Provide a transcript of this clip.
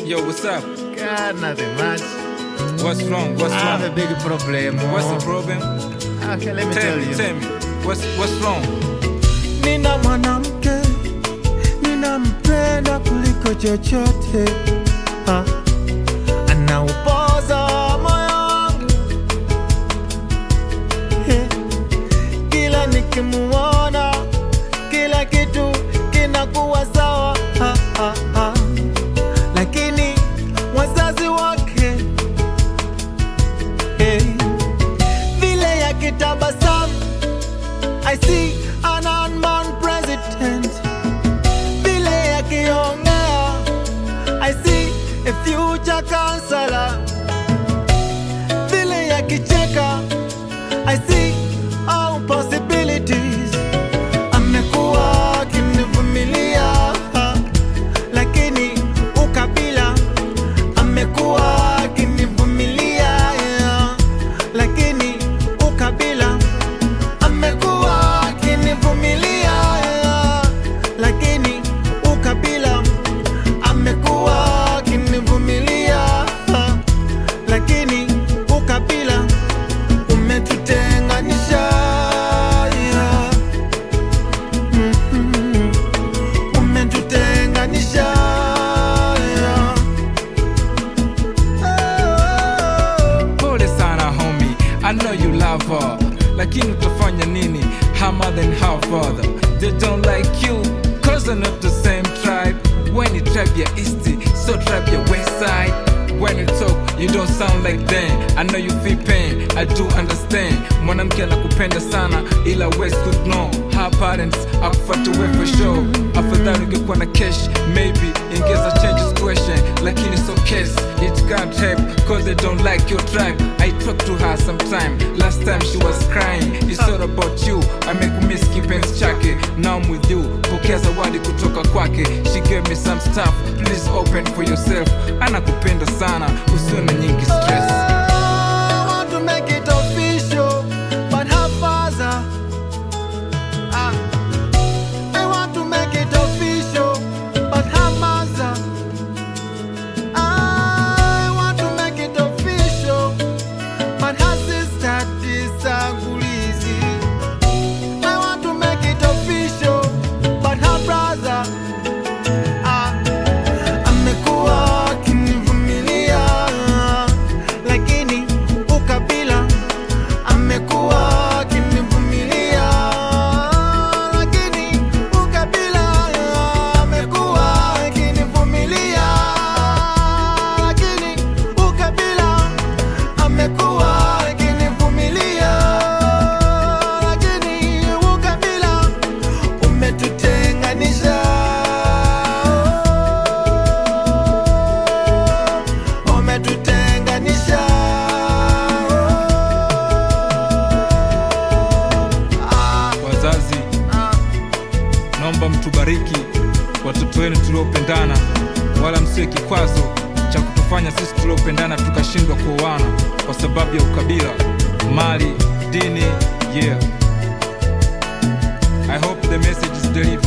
Yo, what's up? God, nothing much. What's wrong? What's I have a wrong? big problem. What's the problem? Okay, let me Tell tell me, you. tell me. What's what's wrong? Nina mwanamke ninampenda kuliko chochote, Ah, anaupoza moyo wangu Eh, kila nikimuona, kila kitu kinakuwa sawa, Ah, ah, ah. lakini wazazi wake eh, vile yakitabasamu I see an unborn president. Vile akiongea, I see a future counselor. Vile akicheka, I see all possibilities. Amekuwa akinivumilia, lakini ukabila amekuwa akinivumilia, yeah. lakini ukabila amekuwa akinivumilia, lakini ukabila amekuwa akinivumilia, lakini ukabila umetutenganisha. Mhm. Umetutenganisha. Oh. Pole sana homie, I know you love her. Lakini utafanya nini? Her mother and her father. They don't like you, cause they're not the same tribe. When you tribe your east, so tribe your west side. When you talk, you don't sound like them. I know you feel pain, I do understand. Mwanamke anakupenda sana, ila West could know. Her parents akufuata we for sure. Afadhali ungekuwa na cash, maybe ingeza change situation. Lakini so case, it can't help, cause they don't like your tribe. I talk to her sometime, last time she was crying. It's all about you, amekumiss kipenzi chake. Now I'm with you, pokea zawadi kutoka kwake. She gave me some stuff, please open for yourself. Anakupenda sana, usiwe na nyingi stress. I want to make it official, but her father. Ah, I want to make it official, but her mother. I want to make it official, but her sister disagrees. I want to make it official, but her brother. Ah, amekuwa akinivumilia, lakini ukabila amekuwa akinivumilia, lakini ukabila amekuwa akinivumilia, lakini ukabila amekuwa akinivumilia, lakini ukabila umetutenganisha. Umetutenganisha. Ah, Wazazi, ah. naomba mtubariki watoto wenu tuliopendana, wala msiwe kikwazo cha kutufanya sisi tuliopendana tukashindwa kuoana kwa sababu ya ukabila, mali, dini. Yeah, I hope the message is delivered.